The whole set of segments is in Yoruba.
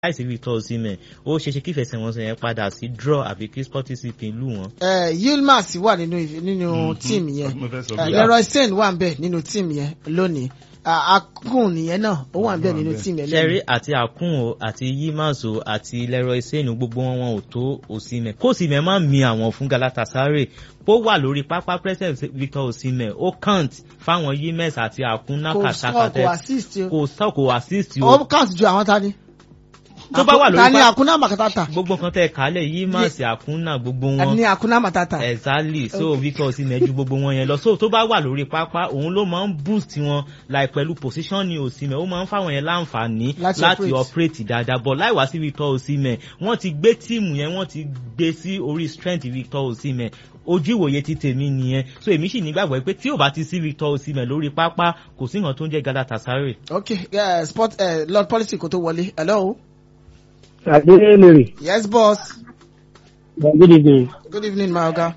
láìsí Victor Osimhen ó ṣeéṣe kí ìfẹsẹ̀wọnsẹ̀ yẹn padà sí draw àbí kí Sporting CP lù wọ́n. ẹ Yilmaz wà nínú nínú tíìmù yẹn mo fẹ́ sọ Eh, bẹ́ẹ̀. Leroy Sane wà ń bẹ nínú tíìmù yẹn lónìí Ah, Akun nìyẹn náà ó wà ń bẹ Ó wà nínú ńbẹ̀. tíìmù yẹn Ṣẹ́rí lónìí. àti Akun o àti Yilmaz o àti Leroy Sane gbogbo wọn wọn ò tó Osimhen kó Osimhen má mi àwọn fún Galatasaray bó wà lórí pápá president Victor Osimhen ó count fáwọn Yilmaz àti Akun náà kò sọ kò assist o kò sọ kò assist o ó count ju àwọn tani. tó bá wà lórí tani pápá Akuna Matata gbogbo nǹkan tẹ kálẹ̀ Yilmaz Akun náà gbogbo wọn ní Akuna Matata. exactly so Victor Osimhen ju gbogbo wọn yẹn lọ so tó bá wà lórí pápá òun ló máa ń boost wọn like pẹ̀lú position ni Osimhen ó máa ń fáwọn yẹn láǹfààní Láti láti operate. operate dáadáa but láì wá sí Victor Osimhen wọ́n ti gbé tíìmù yẹn wọ́n ti gbé sí orí strength Victor Osimhen ojú ìwòye ti tèmi nìyẹn so èmi sì nígbàgbọ́ pé tí ò bá ti sí Victor Osimhen lórí pápá kò sí nǹkan tó ń jẹ́ Galatasaray. ok uh, sport uh, lord policy kò tó wọlé hello. Adelere, yes boss good evening. good evening my oga.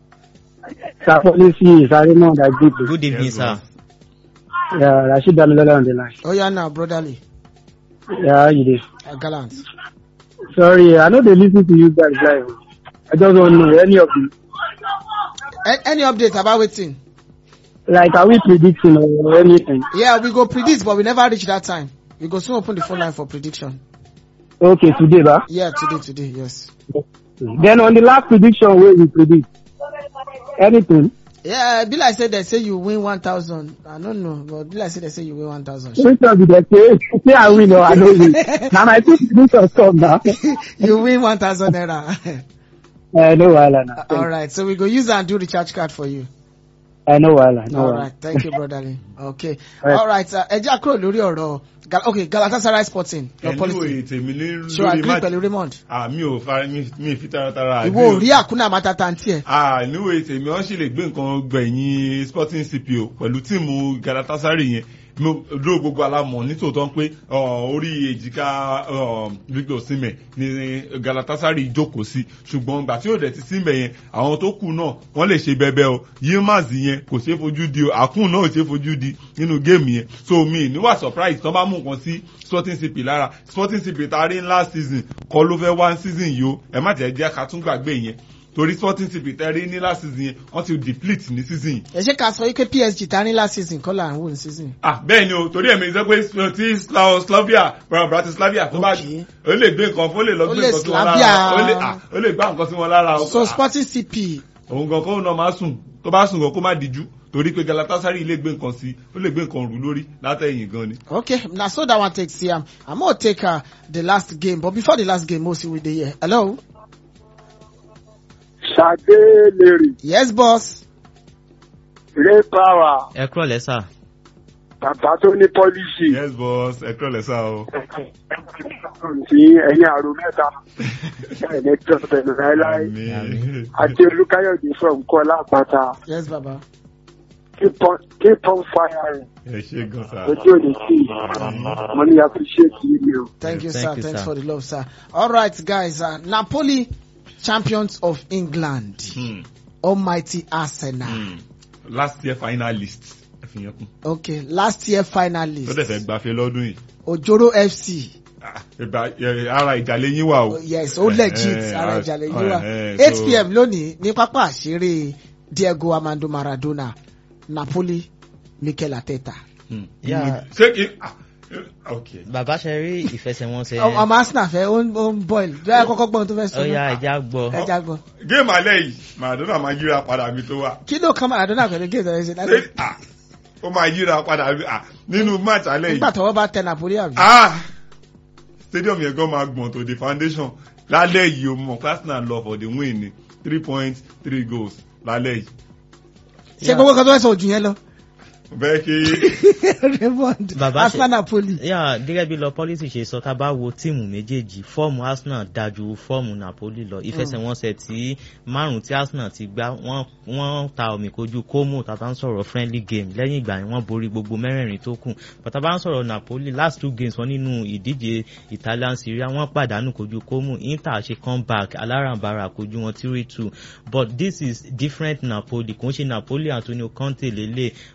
Sir Policy Sarimon Ajibu. good evening Yes, sir. boss. Yeah, Rashid Damilola on the line. oh yeah now brotherly Yeah, how you dey? uh, gallant. Sorry, I know they listen to you guys live. I just don't know any of you. A- any update about wetin. Like, are we predicting or anything? yeah we go predict but we never reach that time we go soon open the phone line for prediction. Okay, today, ba. yeah today today yes. Then on the last prediction, where we predict anything. yeah be like say they say you win one thousand i no know but be like say they say you win one thousand. Which one be the say? Say I win or I don't win. Now my two predictions come now. you win one thousand naira. I know wahala now. all right so we go use am do recharge card for you. I know wahala. No all wahala. right thank you brotherly okay Right. all right uh, ẹ jẹ́ àkúrò lórí ọ̀rọ̀ Gal okay Galatasaray sporting your policy Anyway, tèmi ní so lórí agree match pẹ̀lú Raymond ah mi ò fara mi mi fi taratara ìwọ ò rí Akuna Matata ntí ẹ̀ ah níwèé tèmi wọ́n sì lè gbé nǹkan gbẹ̀yìn Sporting CPO pẹ̀lú tíìmù Galatasaray yẹn mo dúró gbogbo alámọ̀ nítòótọ́ pé ọ, orí èjìká ọ, Victor Osimhen ní Galatasaray jókòó sí ṣùgbọ́n ìgbà tí ó dẹ̀ ti síbẹ̀ yẹn àwọn tó kù náà wọ́n lè ṣe bẹ́bẹ́ o Yilmaz yẹn kò ṣeé fojú di o Akun náà ò ṣeé fojú di nínú géèmù yẹn so mi níwà surprise tán bá mú nǹkan sí Sporting CP lára Sporting CP ta rí last season kọ́ ló fẹ́ one season yìí o ẹ má jẹ́ jẹ́ ká tún gbàgbé yẹn torí Sporting CP tẹ́ rí ní last season yẹn wọ́n ti deplete ní season yìí ẹ ṣe ká sọ wípé PSG ta ní last season kọ́ là ń wò ní season. ah bẹ́ẹ̀ ni o torí ẹ̀mí sọ pé tí Sla- Slavia Bra- Bratislavia tó bá Okay. ó lè gbé nǹkan fún ó lè lọ Ó gbé lè nǹkan sí wọn Slavia. lára ó lè ah, ó lè gbá nǹkan sí wọn lára o. so Ah, Sporting CP òun gan kó náà máa sùn tó bá sùn gan kó má díjú torí pé Galatasaray lè gbé nǹkan sí ó lè gbé nǹkan rù lórí látẹ̀yìn gan ni. okay na so that one take see am i'm gonna take uh, the last game but before the last game mo see we dey here hello Adelere, yes boss Ray Power, ẹ kúrọ̀ lẹ́sà. bàbá tó ní pọ́lísì. yes boss ẹ kúrò lẹ́sà o. sí ẹ̀yin àrò mẹ́ta ẹ̀ẹ́dẹ́ tó bẹ̀rẹ̀ láéláé Àmín. àti olùkáyọ̀dé from kọ́lá àpáta yes baba keep on keep on firing ẹ ṣe gan sa. ojú ò ní sí i mo ní appreciate you o. thank you Thank sir you, thanks sir. for the love sir all right guys uh, napoli champions of england Hmm, almighty arsenal hmm. last year finalist ẹ fi yẹn kún. okay last year ó dẹ̀ finalist fẹ́ gbafẹ́ lọ́dún yìí. ojoro fc Ah, ìbá- ẹ, ara ìjàlẹ̀ yín wà o. yes ó legit Eh, ara eh, ìjàlẹ̀ eh, yìí wá eh, eight so- pm lónìí ní pápá àṣírí diego armando maradona napoli mikel arteta Hmm. Yeah. ṣé kí ah, eh, ok. bàbá ṣe rí ìfẹsẹ̀wọnsẹ̀ ọmọ arsenal fẹ́ ó ń ó ń boil bẹ́ẹ̀ kọ́kọ́ gbọ́n tó fẹ́ sọ ó yá náà ẹja gbọ́. ẹja gbọ́ géèmù alẹ́ yìí Maradona máa yíra padà mi tó wà. kí ló kàn maradona pẹ̀lú géètò ẹ̀ ṣe Ṣé- láti ah, ó máa yíra padà mi ah, nínú match alẹ́ nígbà yìí. tọwọ́ bá tẹ napoli àbí. Ah, stadium yẹn gan máa gbọ̀n to the foundation lálẹ́ yìí o mọ̀ Arsenal lọ for the win ni three points three goals lálẹ́ yìí. ṣé gbogbo kan tó fẹ́ sọ ojú yẹn lọ. bẹ́ẹ̀ kí raymond Bàbá ṣe- arsenal napoli. yà gẹ́gẹ́ bí lọ pọ́lísì ṣe sọ tá a bá wo tíìmù méjèèjì fọ́ọ̀mù Arsenal dájú fọ́ọ̀mù Napoli lọ ìfẹsẹ̀wọnsẹ̀ tí márùn tí Arsenal ti gbá wọ́n wọ́n ta omi kojú Como tàbá ń sọ̀rọ̀ friendly game lẹ́yìn ìgbà yẹn wọ́n borí gbogbo mẹ́rẹ̀ẹ̀rin tó kù bàtà bá ń sọ̀rọ̀ Napoli last two games wọn nínú ìdíje Italian Serie A wọ́n pàdánù kojú Como Inter ṣe comeback alárànbarà kojú wọn three two but this is different Napoli kò ń ṣe Napoli Antonio Conte lélẹ̀ Massimiliano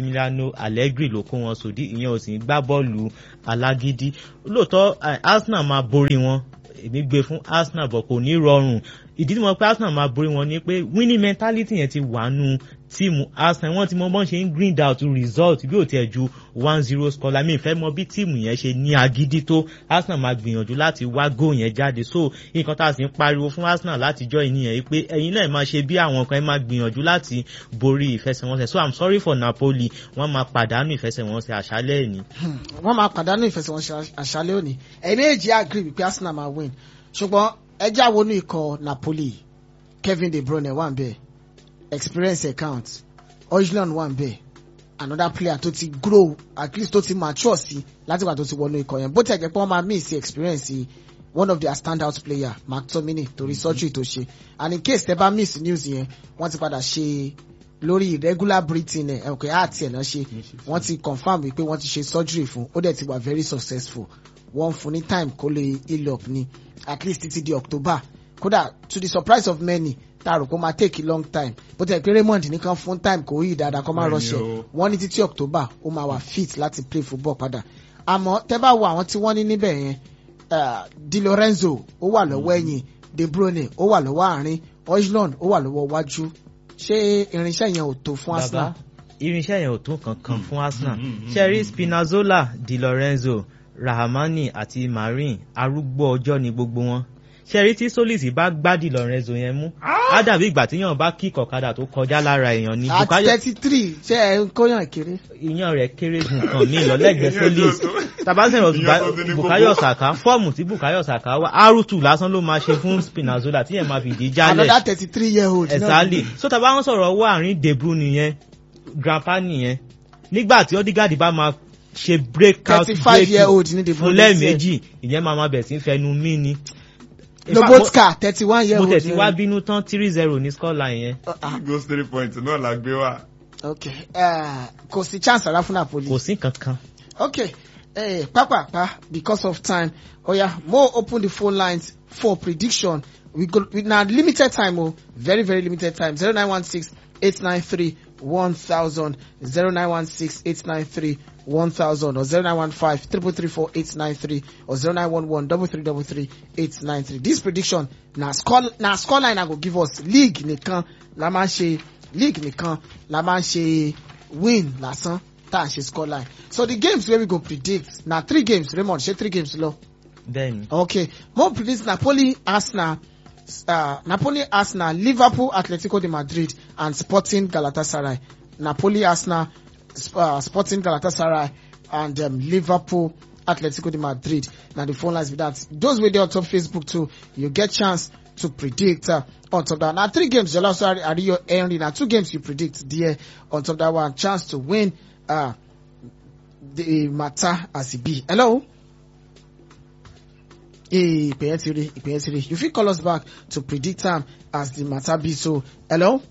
Massimiliano Allegri ló kó wọn sòdí ìyẹn ò sì ń gbá bọ́ọ̀lù alágídí lóòótọ́ eh, Arsenal máa borí wọn èmi gbé fún Arsenal bọ̀ kò ní rọrùn ìdí tí mo pé Arsenal máa borí wọn ni pé winning mentality yẹn ti wà nù tíìmù Arsenal wọ́n ti mọ bọ́n ṣe ń grind out result bí ò tiẹ̀ ju one zero score la mi fẹ́ mọ bí tíìmù yẹn ṣe ní agídí tó Arsenal máa gbìyànjú láti wá goal yẹn jáde so nǹkan tá a sì ń pariwo fún Arsenal látijọ́ ìníyẹn yìí pé ẹ̀yin náà máa ṣe bí àwọn kan ẹ máa gbìyànjú láti borí ìfẹsẹ̀wọnsẹ̀ so I'm sorry for Napoli wọ́n máa pàdánù ìfẹsẹ̀wọnsẹ̀ àṣálẹ́ ẹ̀ ní. wọ́n máa pàdánù ìfẹsẹ̀wọnsẹ̀ àṣálẹ́ òní ẹ̀yin méjì agree wípé Arsenal máa win ṣùgbọ́n ẹjẹ́ àwọnú ikọ̀ Napoli Kevin De Bruyne wà ń bẹ̀ experience account Ojlund wà ń bẹ̀ another player tó ti grow at least tó ti mature sí látìgbà tó ti wọnú ikọ̀ yẹn bó tẹ̀ jẹ́ pé wọ́n máa miss experience one of their standout player McTominay torí surgery tó ṣe and in case tẹ́ bá miss news yẹn wọ́n ti padà ṣe lórí irregular breathing ẹ̀ ẹ̀ okay heart ẹ̀ náà ṣe wọ́n ti confam wípé wọ́n ti ṣe surgery fún ó dẹ̀ ti wà very successful wọ́n fún ní time kó lè heal up ni at least títí di October kódà to the surprise of many tá a rò kó máa take a long time bó tẹ̀ pé Raymond nìkan fún time kò yí dáadáa kó má Bẹ́ẹ̀ni rọṣẹ̀ o. wọ́n ní títí October ó máa wà fit láti play football padà àmọ́ tẹ́ bá wo àwọn tí wọ́n ní níbẹ̀ yẹn uh, Di Lorenzo ó wà lọ́wọ́ ẹ̀yìn De Bruyne ó wà lọ́wọ́ àárín Ojlund ó wà lọ́wọ́ wájú ṣé irinṣẹ́ yẹn ò tó fún Arsenal. bàbá irinṣẹ́ yẹn ò tó kankan fún Arsenal mm, mm, ṣẹ́rí Spinazzola Di Lorenzo Rahamani àti Marin arúgbó ọjọ́ ni gbogbo wọn ṣẹ́rí tí Solis bá gbá Di Lorenzo yẹn mú á dàbí ìgbà tíyàn bá kí kọ̀kadà tó kọjá lára èèyàn ni at Bukayo thirty three ṣé ẹ ń kóyàn kéré. ìyàn rẹ̀ kéré ju nǹkan míì lọ lẹ́gbẹ̀ẹ́ Solis tabasẹ̀rọ̀ Ìyàn tó ti ní Bukayo kókó. Saka fọ́ọ̀mù tí Bukayo Saka wá R2 lásán ló máa ṣe fún Spinazzola tíyẹn máa fìdí jálẹ̀ another thirty three year old. náà exactly so tá a bá ń sọ̀rọ̀ ọwọ́ àárín De Bruyne nìyẹn grandpa nìyẹn nígbà tí Odegaard bá máa ṣe break out 35 year old ní De fún Bruyne lẹ́ẹ̀mejì ìyẹn máa máa bẹ̀ sí fẹnu mí ni. In fact, Lobotka thirty one year mo old. mo tẹ̀sí wá bínú tán three zero ní scoreline yẹn goals three points náà la gbé wá. okay uh, kò sí chance ara fún Napoli. kò sí kankan. okay eh, pápápá because of time oya mo open the phone lines for prediction we go we na limited time o very very limited time zero nine one six eight nine three one thousand zero nine one six eight nine three one thousand or zero nine one five triple three four eight nine three or zero nine one one double three double three eight nine three this prediction na score na score line i go give us league nìkan la máa ń ṣe league nìkan la máa ń ṣe win lásán tá à ń ṣe score line so the games wey we go predict na three games Raymond ṣe three games lọ. bẹ́ẹ̀ni Okay, more predict Napoli, Arsenal, uh, Napoli, Arsenal, Liverpool, Atletico de Madrid, and Sporting Galatasaray. Napoli, Arsenal, Sp- uh, Sporting Galatasaray, and um, Liverpool, Atletico de Madrid. Now the phone lines with that. Those with on top Facebook too, you get chance to predict uh, on top of that. Now three games, Jola sorry, Ario Henry. Now two games you predict there on top of that one. Chance to win uh, the matter as it be. Hello. Hey, ìpè yẹn ti rí ìpè yẹn ti rí you fit call us back to predict am as the matter be so hello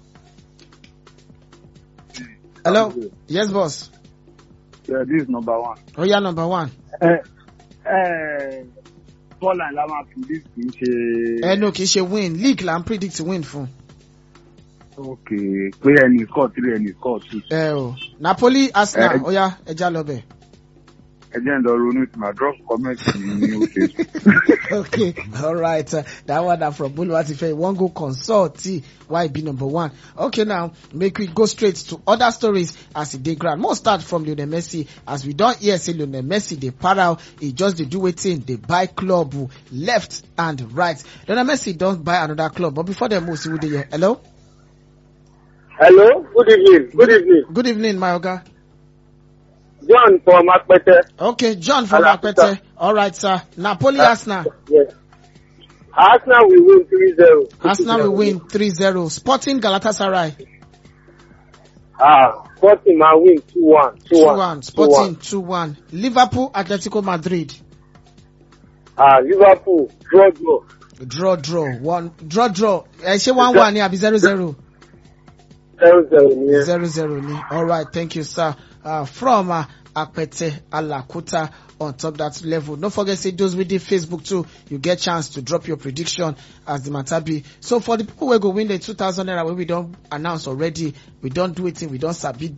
hello yes boss Yeah, this is number one. oya number one ẹ ẹ Paul la máa fi this kì í ṣe. ẹnu kì í ṣe win league la ń predict win fún ok pé ẹnì score three ẹnì score two. ẹ o Napoli Arsenal Eh. oya ẹja lọ bẹ. ẹ jẹ́ ń lọ ronú tí màá drop comment ní ní oṣù. okay all right uh, that one na from Boluwatife one go consult t why e be number one okay now make we go straight to other stories as e dey ground more start from Lionel Messi as we don hear say Lionel Messi dey para e just dey do wetin dey buy club uh, left and right Lionel Messi don buy another club but before dem move see who dey here hello Hello, good evening. Good evening. good evening my oga John from Apete. okay John from Alakuta. Apete all right sir Napoli Arsenal Yes. Arsenal will win 3-0. Arsenal will win 3-0 Sporting Galatasaray Ah, Sporting will win 2-1. 2-1 2-1. Sporting 2-1 Liverpool Atletico Madrid Ah, Liverpool, draw, draw. draw draw one draw draw ẹ ṣé one one ni àbí zero zero 0-0 yes. zero zero ni alright thank you sir uh, from uh, Apete Alakuta on top that level no forget say those wey dey Facebook too you get chance to drop your prediction as the matter be so for the people wey go win the two thousand naira wey we don announce already we don do wetin we don sabi dem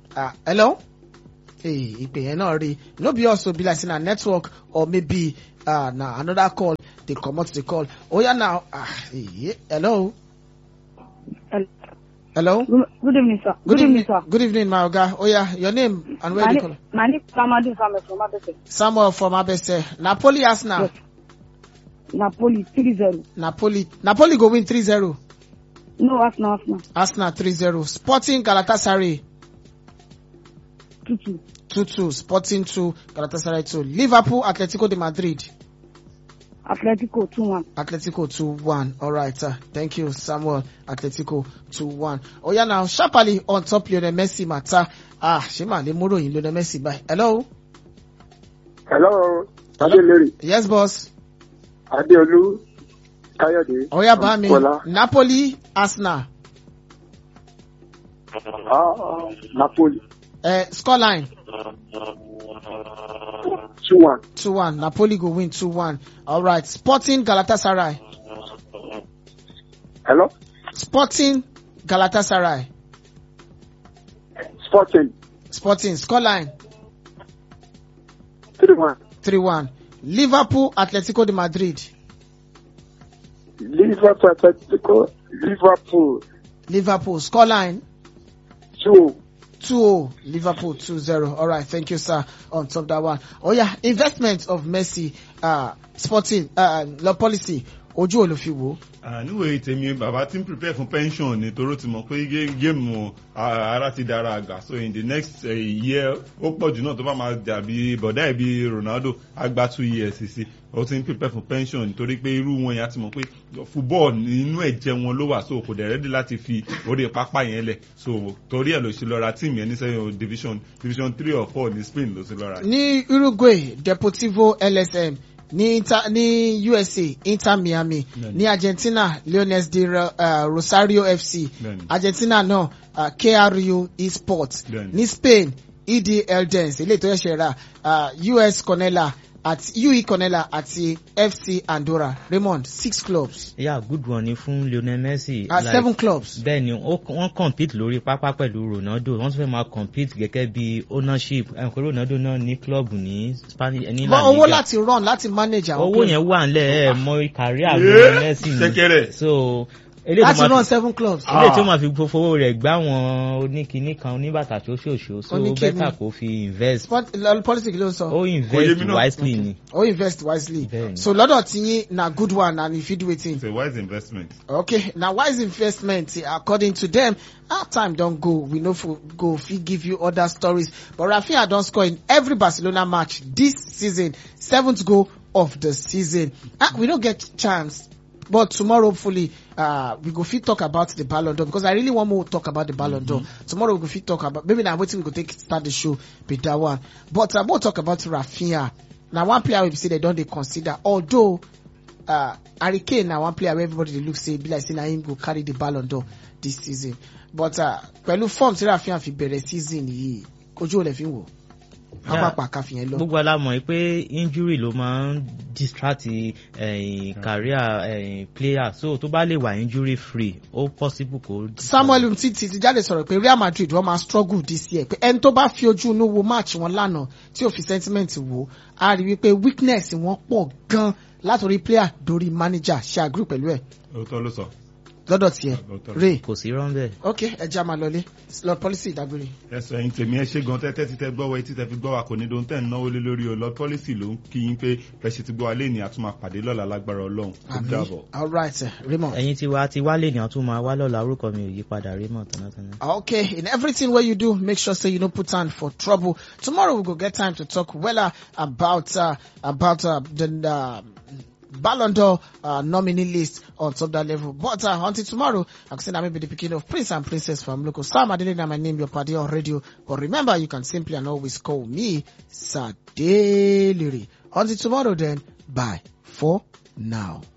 Ah, hello? Hey, ìpè yẹn náà rí. No be also be like say na network or maybe uh, na another call dey comot the call. Oya now. Ah, eh, hello? Hello. Hello? Good, good evening, sir. Good, evening, sir. Good evening, my oga. Oya, your name and where My, you name, call? my name is Mamadu Samuel from Abese. Samuel from Abese. Napoli Arsenal. Yes. Napoli 3-0. Napoli. Napoli go win 3-0. No, Arsenal, Arsenal. Arsenal 3-0. Sporting Galatasaray 2-2. 2-2. Sporting 2. Galatasaray 2. Liverpool Atletico de Madrid. Atletico 2-1. Atletico 2-1. All right. Uh, thank you, Samuel. Atletico 2-1. Oh yeah, now sharply on top Lionel Messi matter. Ah, Shema le muro yin Lionel Messi bye. Hello. hello adélérí Yes, boss. adéolú káyọ̀dé. Oh yeah, ba mi. Kọ́lá. Napoli Arsenal. Ah, napoli Uh, scoreline two one 2-1. Napoli go win 2-1. All right. Sporting Galatasaray. hello Sporting Galatasaray. sporting Sporting scoreline three one 3-1. Liverpool Atletico de Madrid. liverpool atletico liverpool Liverpool scoreline two 2-0. Liverpool 2-0. All right. Thank you, sir. On top that one. Oh yeah. Investment of Messi, uh, Sporting, uh, law policy. Ojú olùfiwo. níwèé tèmi bàbá tí ń prepare fún pension ni toró ti mọ̀ pé gé- géèmù ah, ara ti dára àgbà so in the next uh, year ó pọ̀ jù náà tó bá máa dàbí bọ̀dá ẹ̀ bí ronaldo á gba two years sí ó ti ń prepare fún pension nítorí pé irú wọn yẹn á ti mọ̀ pé football nínú ẹ̀jẹ̀ wọn ló wà so kò dẹ̀ ready láti fi orí pápá yẹn lẹ̀ so torí ẹ̀ ló ṣe lọ ra team yẹn ní sẹ́yìn division division three or four ní spain ló ti lọ ra. Ní Uruguay, Deportivo LSM. Ní Inter, ní USA, Inter Miami. Bẹ́ẹ̀ni. Ní Argentina, Leones de Ro- uh, Rosario FC. Bẹ́ẹ̀ni. Argentina náà, uh, KRU Esports. Bẹ́ẹ̀ni. Ní Spain, ED Eldens, ilé ìtọ́jú ẹ̀ṣẹ̀ rà, uh, US Conella àti UE Conella àti FC Andorra. Raymond, six clubs. yeah good one ni fún lionel messi. Uh, seven clubs. bẹ́ẹ̀ ni ó- wọ́n compete lórí pápá pẹ̀lú ronaldo wọ́n tún fẹ́ máa compete gẹ́gẹ́ bí ownership ẹ̀ pé ronaldo náà ní club ní spanish ní la Bọ́ owó liga láti run láti manage àwọn owó clubs. yẹn wà nílẹ̀ ẹ̀ mọ career Yeah, lionel messi ni ṣẹ̀kẹ̀rẹ̀. so eléyìí Láti tó máa run fi seven clubs. Ah. eléyìí tí ó máa fi fowó rẹ̀ gbá wọn oníkiní kan oníbàtà tó ṣòṣò so Oníkiní. bẹ́tà kó fi invest Sport, uh, politics ló ń sọ. ó invest mi náà. wisely ni. Or invest wisely. Bẹ́ẹ̀ni. So lọ́dọ̀ tí yín na good one and if you do wetin. it's a wise investment. Okay, now wise investment eh, according to them. Our time don't go. We know for go fit give you other stories. But Rafinha don't score in every Barcelona match this season. Seventh goal of the season. Ah, we don't get chance. But tomorrow, hopefully, uh, we go fit talk about the Ballon d'Or because I really want more to talk about the Ballon d'Or. Tomorrow we go fit talk about maybe now waiting we go take start the show with that one. But I uh, we'll talk about Rafinha. Now one player we say they don't they consider although uh, Harry Kane na one player wey everybody dey look say be like say na him go carry the ballon d'or this season but uh, pẹ̀lú form tí Rafinha fi bẹ̀rẹ̀ season yìí ojú olè fi ń wò Yeah. pápá káfí yẹn lọ. gbogbo alamọ̀ pé injury ló máa ń distract eh, career eh, player so tó bá lè wà injury free ó possible kó. Samuel Umtiti ti jáde sọ̀rọ̀ pé Real Madrid wọ́n máa struggle this year pé ẹni tó bá fi ojú inú wo match wọn lánàá tí ò fi sentiment wò á rí wípé weakness wọn pọ̀ gan látòrí player dórí manager ṣe agree pẹ̀lú ẹ̀ òótọ́ ló sọ. lọ́dọ̀ tiẹ̀ Lọ́dọ̀. Ray kò sí rán bẹ́ẹ̀. ok ẹja máa lọlé lord policy ìdágbére. ẹsọ ẹyin tèmi ẹ ṣe gan tẹ́tẹ́ títẹ́ gbọ́ wa etí tẹ́ fi gbọ́ wa kò ní dohun tẹ́ ń náwó lé lórí o lọ pọ́lísì ló ń kí yín pé bẹ́ẹ̀ ṣe ti gbọ́ wa lé ní àtúmọ̀ àpàdé lọ́la lágbára ọlọ́run ó Àmín. dàbọ̀. all right eh, Raymond. ẹ̀yin tí wá ti wálé ní àtún máa wá lọ́la orúkọ mi ò yí padà Raymond tánátáná. Okay, in everything what you do, make sure say you don't put on for trouble. Tomorrow we go get time to talk well about uh, about uh, the uh, Ballon d'Or uh, nominee list on top that level. But uh, until tomorrow, I'm saying I may be the beginning of Prince and Princess from local. Sam Adelina, my name, your party on radio. But remember, you can simply and always call me Sadeliri. Until tomorrow, then, bye for now.